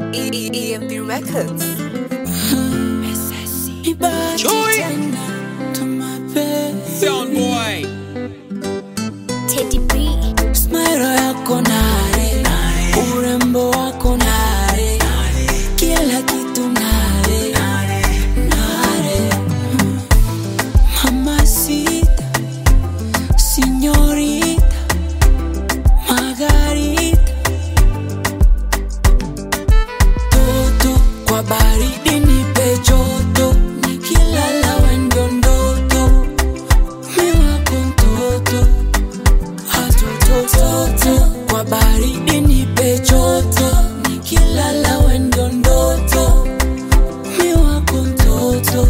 EMB Records. Chui. Sound boy. Teddy B. Smile yako nare, urembo wako nare, kila kitu nare, nare. Mamacita, señorita, Margarita. Toto kwa baridi nipe joto, nikilala wendo ndoto, mi wako mtoto hatotototo kwa baridi nipe joto nikilala wendo ndoto mi wako mtoto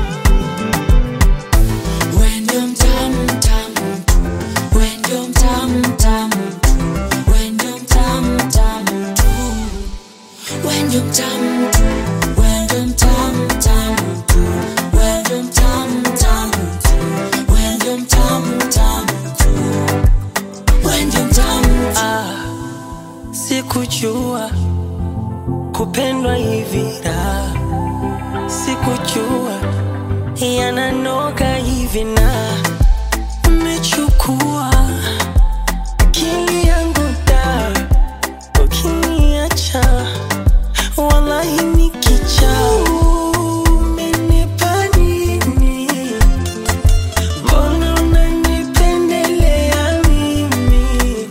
wendo mtamu mtamu tu wendo mtamu mtamu tu wendo mtamu mtamu tu wendo mtamu tu wendo mtamu mtamu tu wendo mtamu mtamu tu wendo mtamu mtamu tu wendo mtamu Ah, sikujua kupendwa hivi raha, sikujua yananoga hivi na umechukua akili yangu da, ukiniacha wallahi nikicha umenipa nini? Mbona unanipendelea mimi?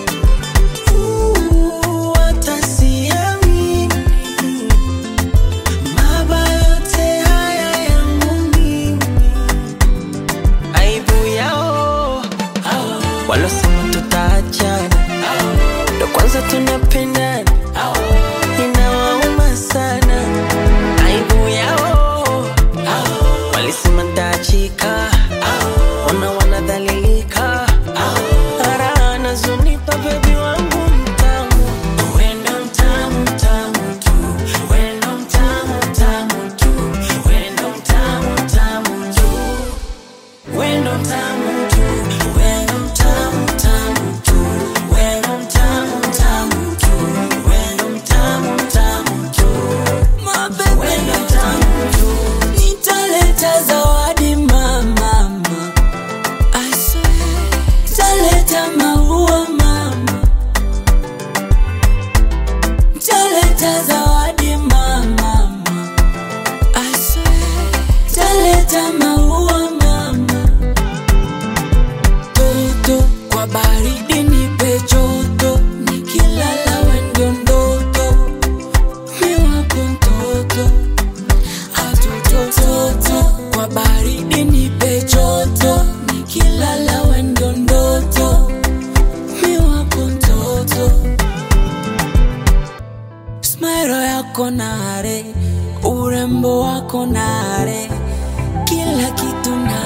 walosema tutaachana ndo kwanza tunapendana inawauma sana aibu yao walisema ntaachika ona wanadhalilika ara nazunipa bebi wangu mtamu wendo mtamu mtamu tu wendo mtamu mtamu tu wendo mtamu mtamu tu wendo mtamu tu wendo mtamu mtamu tu wendo mtamu mtamu tu wendo mtamu mtamu tu wendo mtamu tu nitaleta zawadi mama I swear nitaleta maua mama nitaleta zawadi mama I swear nitaleta maua mama toto kwa baridi nipe joto nikilala wendo ndoto mi wako mtoto hatotototo kwa baridi nipe joto nikilala wendo ndoto mi wako mtoto smero yako nare urembo wako nare kila kitu nare